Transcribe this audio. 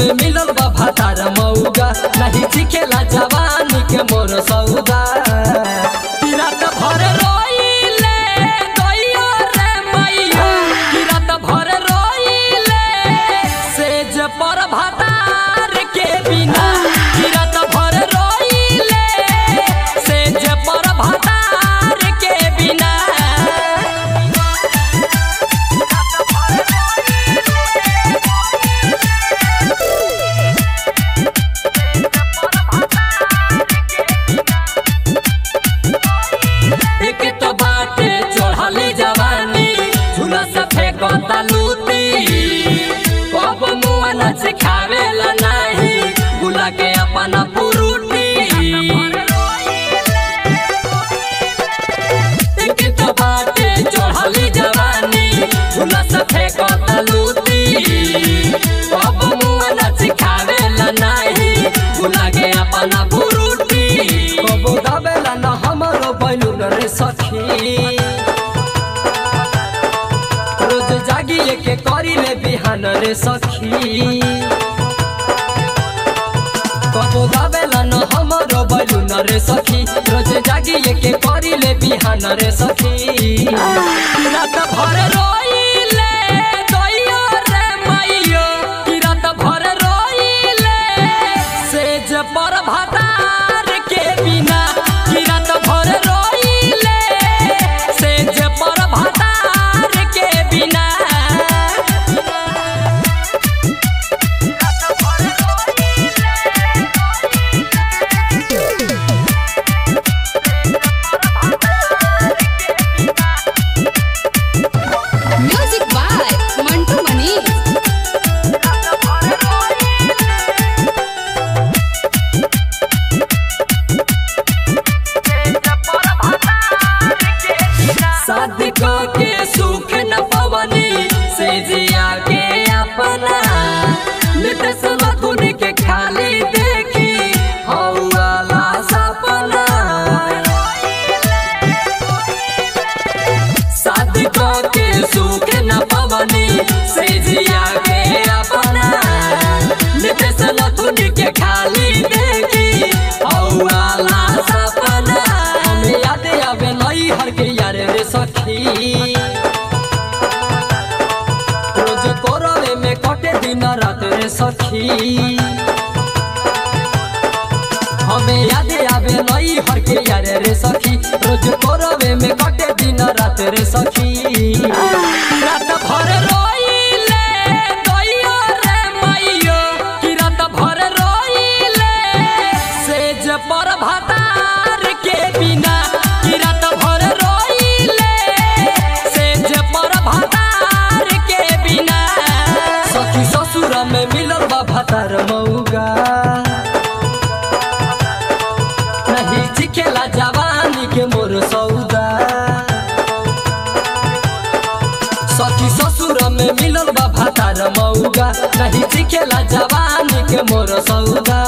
में मिलल बा भातार मौगा नहीं चिखेला जवानी के मोर सौदा कि रात भर रोइले गइयो रे मैया कि रात भर रोइले सेज पर भातार के बिना कि रात भर रोइले सेज पर भातार के बिना एक तो बाटे चढ़ली जवानी झूला से फेंकता लूटी कब मुआ नच खावेला नाही गुला के अपन पुरुटी एक तो बाटे चढ़ली जवानी झूला से फेंकता लूटी कब मुआ नच खावेला नाही गुला के अपन पुरुटी कब गावेला न हमरो बैलून रे सखी रोज जागिए के करिले बिहान रे सखी कबो गावेला न हमरो बैलून रे सखी रोज जागिए के करिले बिहान रे सखी रात भर रोइले गइयो रे मैयो कि रात भर रोइले सेज पर भातार के बिना कि रात भर रोइले सेज पर भातार के बिना Music by Mantu Mani. शादी के सुख न पवनी से जिया के अपना नित सुन के खाली देखी हौला सपना शादी के सुख न पवनी से जिया के अपना नित सुन के खाली देखी हौला सपना हमें याद आवे नई हर के यार रे सखी रोज कोरवे में कटे दिन रात रे सखी हमें याद आवे नई हर के यार रे सखी रोज कोरवे में कटे दिन रात रे सखी रात भर रोइले गइयो रे मैयो कि रात भर रोइले सेज पर भातार के बिना कि रात भर रोइले सेज पर भातार के बिना सखी ससुर में मिलल बा भातार मौगा नहीं चिखेला जवानी के मोर सौदा सखी ससुर में मिलल बा भातार मौगा नहीं चिखेला जवानी के मोर सौदा